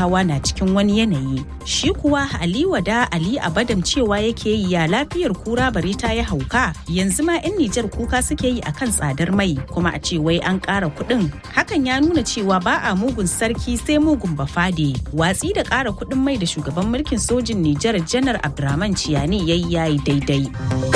talakawa na cikin wani yanayi. Shi kuwa Ali Wada Ali Abadam cewa yake yi ya lafiyar kura bare ta ya hauka yanzu ma 'yan Nijar kuka suke yi akan tsadar mai kuma a ce wai an ƙara kuɗin. Hakan ya nuna cewa ba a mugun sarki sai mugun bafade. Watsi da ƙara kuɗin mai da shugaban mulkin sojin Nijar Janar Abdurrahman Ciyani yayi yayi daidai.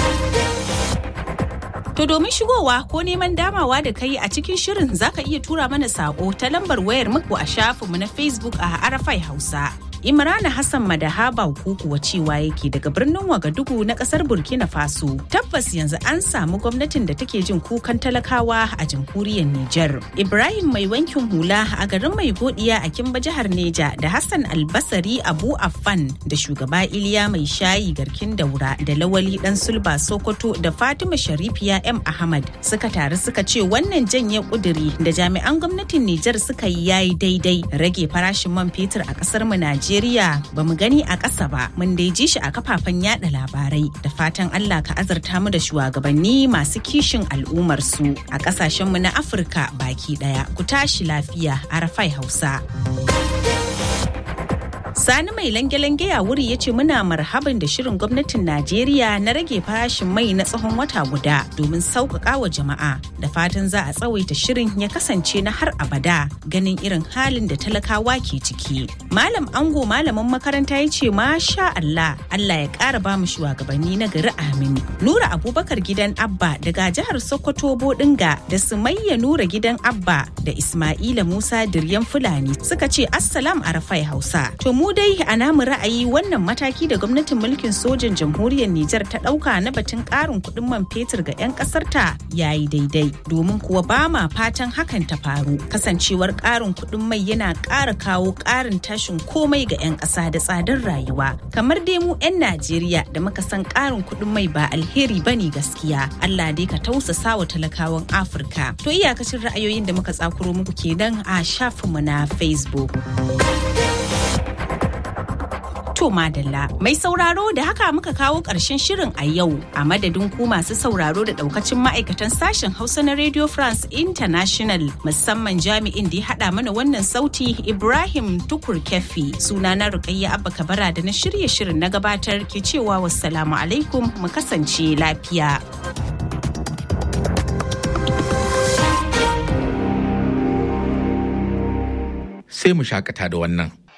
To domin shigowa ko neman damawa da kai a cikin shirin zaka iya tura mana sako ta lambar wayar muku a shafinmu na Facebook a Arafai Hausa. Imrana Hassan Madahaba kuwa cewa yake daga birnin Wagadugu na kasar Burkina Faso. Tabbas yanzu an samu gwamnatin da take jin kukan talakawa a jamhuriyar Nijar. Ibrahim mai wankin hula a garin mai godiya a Kimba jihar Neja da Hassan Albasari Abu Affan da shugaba Iliya mai shayi garkin daura da Lawali dan Sulba Sokoto da Fatima Sharifiya M Ahmad suka taru suka ce wannan janye kuduri da jami'an gwamnatin Nijar suka yi yayi daidai rage farashin man fetur a kasar mu Najeriya Najeriya ba mu gani a ƙasa ba mun dai ji shi a kafafen yada labarai da fatan Allah ka azarta mu da shugabanni masu kishin al'ummar su a ƙasashenmu na Afirka baki ɗaya ku tashi lafiya a Rafai Hausa. Sani mai lange-lange ya wuri ya ce muna marhaban da shirin gwamnatin Najeriya na rage farashin mai na tsawon wata guda domin sauƙaƙa wa jama'a da fatan za a tsawaita shirin ya kasance na har abada ganin irin halin da talakawa ke ciki. Malam Ango malamin makaranta ya ce masha Allah Allah ya ƙara ba mu shugabanni na gari amin. Nura Abubakar gidan Abba daga jihar Sokoto Bodinga da Sumayya Nura gidan Abba da Ismaila Musa Diryan Fulani suka ce Assalam Arafai Hausa. To mu dai a namu ra'ayi wannan mataki da gwamnatin mulkin sojan jamhuriyar Nijar ta ɗauka na batun ƙarin kuɗin man fetur ga 'yan ƙasar ta yayi daidai domin kuwa ba ma fatan hakan ta faru kasancewar ƙarin kuɗin mai yana ƙara kawo ƙarin tashin komai ga 'yan ƙasa da tsadar rayuwa kamar dai mu 'yan Najeriya da muka san ƙarin kuɗin mai ba alheri bane gaskiya Allah dai ka tausasa wa talakawan Afirka to iyakacin ra'ayoyin da muka tsakuro muku kenan a shafinmu na Facebook. To Madalla, mai sauraro da haka muka kawo ƙarshen shirin a yau a madadin ku masu sauraro da ɗaukacin ma'aikatan sashen Hausa na Radio France International musamman jami'in da ya haɗa mana wannan sauti Ibrahim Tukur Kefi sunana Rukayya Abba Kabara da na shirye shirin na gabatar ke cewa wassalamu alaikum mu kasance lafiya. Sai mu shakata da wannan.